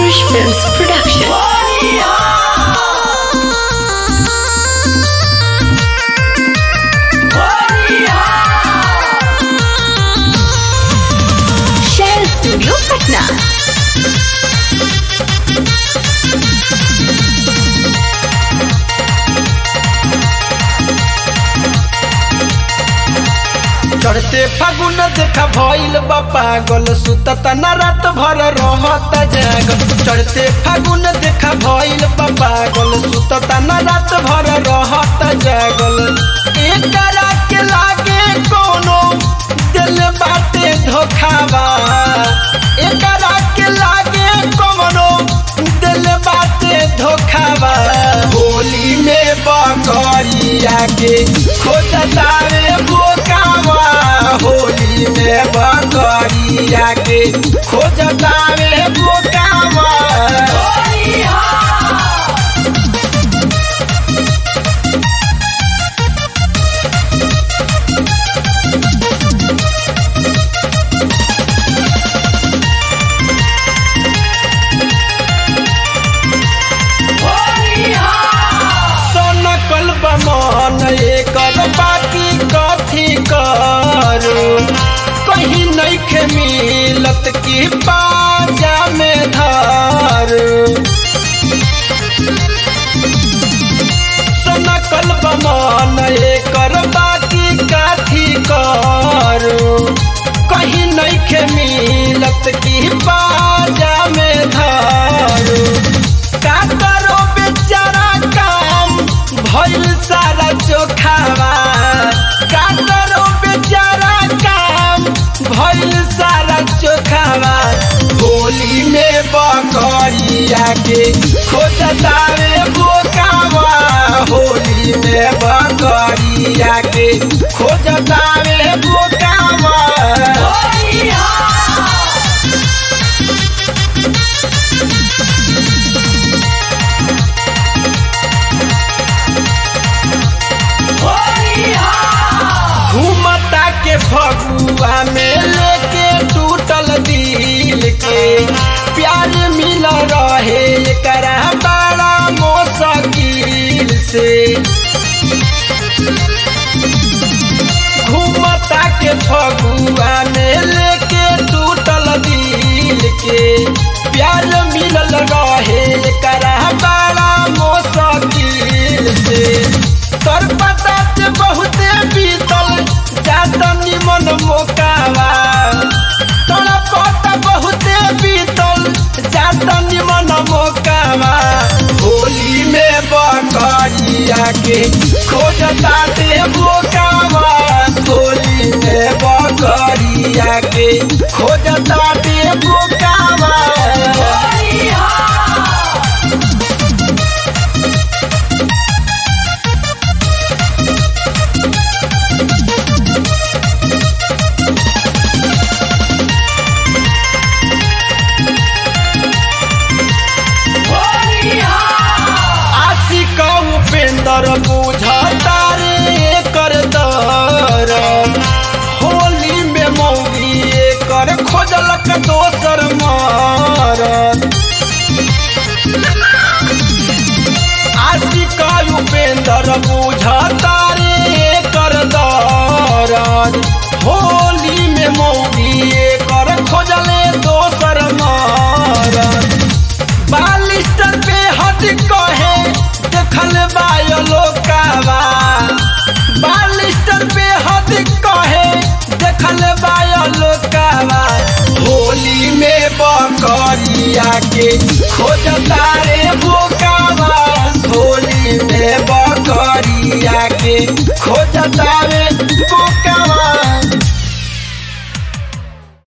Purush Films Production. Shell Studio Patna. चढ़ते फागुन देखा भइल बा पागल सुतत न रात भर रहत जागल चढ़ते फागुन देखा भइल बा पागल सुतत न रात भर रहत जागल एकरा के लागे कोनो दिल बाटे धोखावा एकरा के लागे कोनो दिल बाटे धोखावा होली में बकरिया के खोजतावे बोकावा होली में बकरिया के खोजतावे बोकावा सनकल बमन एकर बाकी कथी करू कहीं नइखे मिलत की पाजा में धरू सनकल बमन एकर बाकी काथी करू कहीं नइखे मिलत की बाजा में धरू का करो बेचारा काम भइल सारा चोखावा का करो बेचारा काम भइल सारा चोखावा होली में बकरिया के खोजतावे बोकावा होली में बकरिया के खोजतावे बोकावा घूमता के फगुआ में लेके टूटल दिल के प्यार मिल रहे एकरा बड़ा मोसकिल से घूमता के फगुआ में लेके टूटल दिल के प्यार मिलल रहे एकरा बड़ा मोसकिल से तोर पता ते बहुते बीतल जात निमन मोकावा तोरा पता बहुते बीतल जात निमन मोकावा होली में बकरिया के खोजता दे मोकावा होली में बकरिया के खोजता दे मोकावा आशिक उपेंद्र बुझता रे कर दर होली में मौगी कर खोजलक दोसर मारत आशिक उपेंद्र बुझता रे कर दर होली में मौगी कर खोजले दोसर मारत बालिस्टर पे हट कहे देखल बायलो कावा बालिस्टर पे हट कहे देखल बायलो कावा होली में बकरिया के खोज